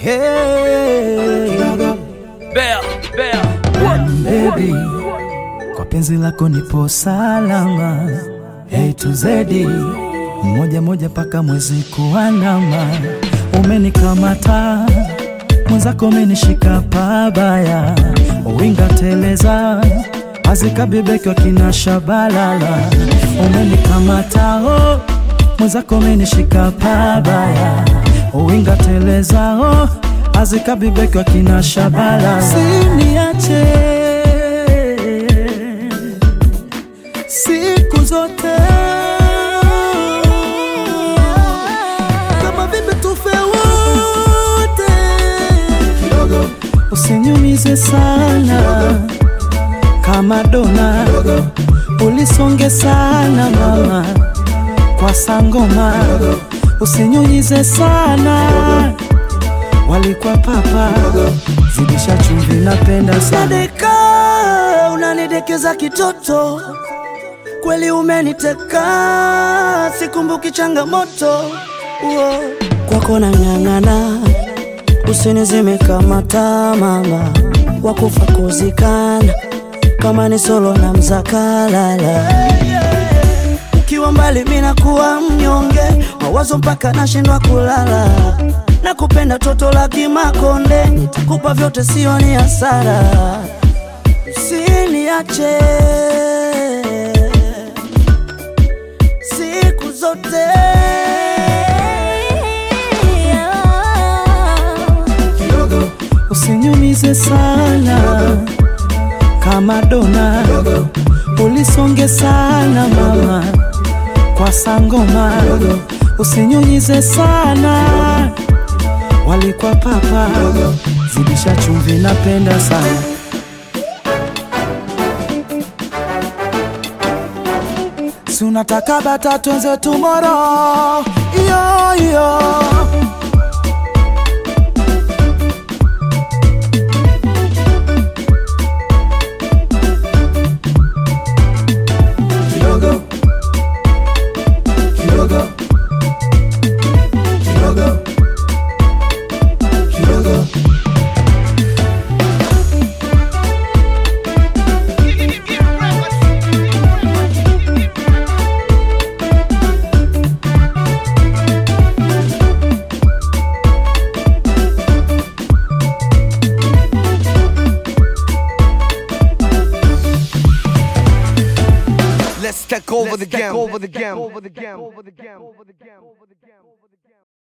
Hey, Bell, bell. baby, kwa penzi lako nipo salama. Hey to Z, moja moja paka mwezi kuandama. Umenikamata mwenzako, umenishika pabaya, winga teleza azikabibekwa kina shabalala. Umenikamata oh, mwenzako, umenishika pabaya, winga teleza oh, azikabibekwa kina shabalala. Siniache siku zote kama vipi tufe wote kidogo, usinyumize sana kama dona, ulisonge sana mama kwa sangoma, usinyunyize sana walikuwa papa, zidisha chumvi, napenda sana Sadeka, unanidekeza kitoto, kweli umeniteka, sikumbuki changamoto Uo. kwako nang'ang'ana, usinizime kama taa mama, wakufa kuzikana kama ni solo na mzakalala ukiwa mbali mina kuwa mnyonge, mawazo mpaka nashindwa kulala. Nakupenda toto la kimakonde, nitakupa vyote, sio ni hasara. Usiniache siku zote usinyumize sana kama dona, ulisonge sana mama kwa sangoma, usinyunyize sana walikuwa papa, zidisha chumvi, napenda sana si unataka bata twenze tomorrow iyo iyo kidogo kidogo kidogo kidogo Let's take over the game. Over the game. Over the game. Over the game.